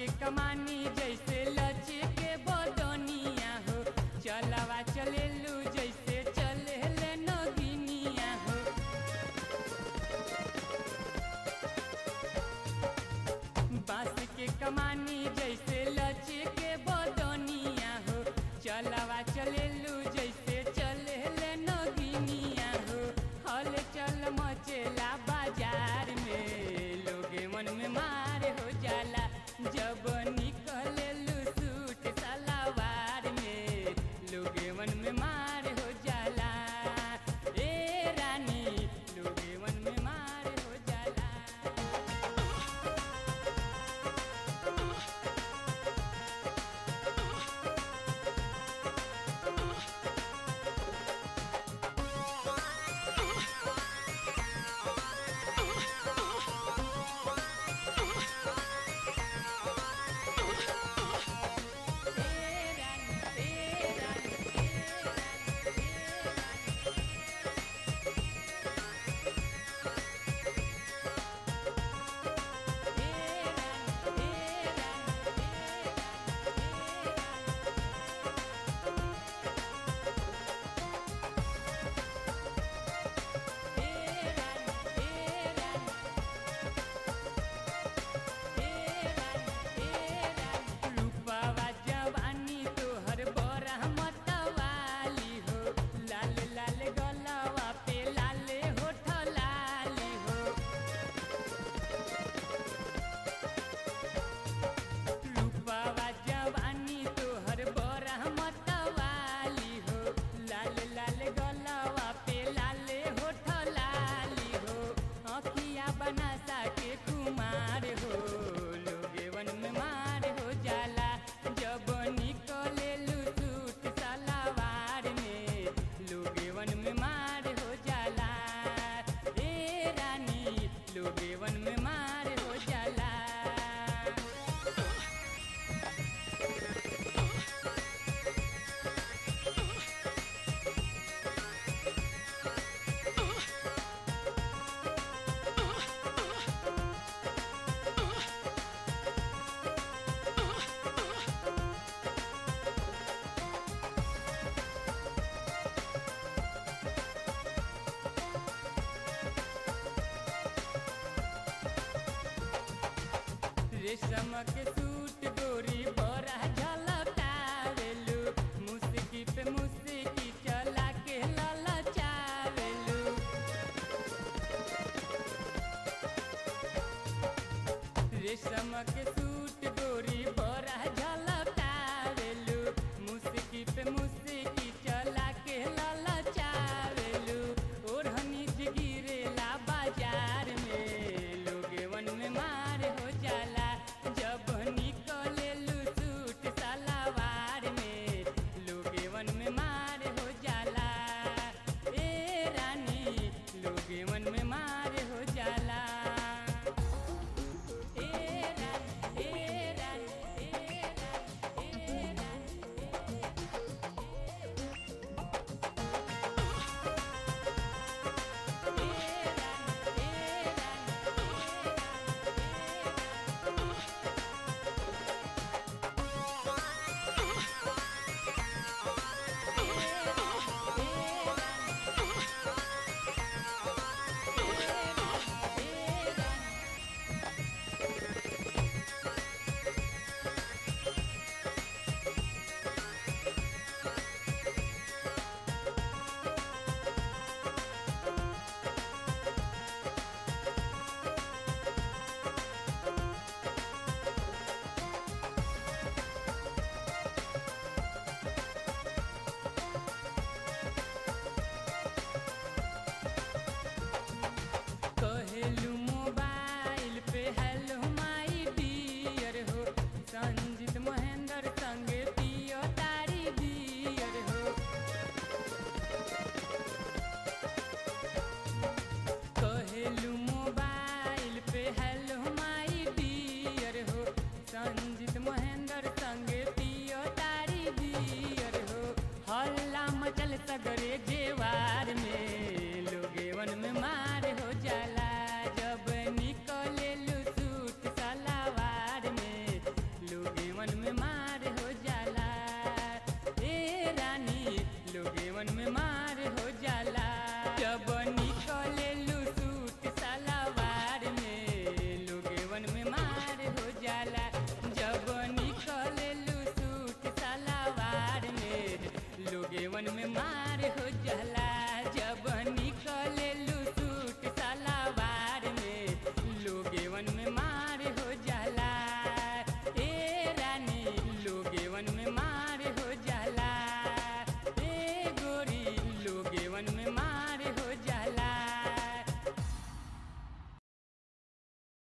के कमानी जैसे लचे के बदनिया हो चलवा चलेलू जैसे चले ले नगिनिया हो बांस के कमानी जैसे लचे के बदनिया हो चलवा चलेलू जैसे चले ले नगिनिया हो हल चल मचेला बाजार में लोगे मन में मार हो जाला जब निकलेलू सूट सलवार में लोगे मन में मार हो जाला ए रानी लोगे मन में मार हो जाला रूपवा जवानी तोहर बड़ा मतवाली हो लाल लाल गलवा पे लाले होठ लाली हो रूपवा जवानी तोहर बड़ा मतवाली हो लाल लाल गलवा पे लाले होठ लाली हो अखिया बनासा के कुमार हो लोगे वन में मार हो जाला जब निकले सूट सलवार में लोगे वन में मार हो जाला ए रानी लोगे वन में मार हो जाला रेशम के सूट गोरी बड़ा झलकावेलू मुस्की पे मुस्की चला के ललचावेलू रेशम के सूट गोरी बड़ा झलकावेलू मुस्की पे मुस्की चला के ललचावेलू ओढ़नी गिरेला बाजार में लोगे वन में मार हो जाला जब निकलेलू सूट सलवार में लोगे वन में मार हो जाला ए रानी लोगे वन में मार हो जाला ए रानी ए रानी ए रानी ए रानी कहेलू मोबाइल पे हेलो माई डियर हो संजीत महेंद्र संगे पियो तारी डियर हो कहेलू मोबाइल पे हेलो माई डियर हो संजीत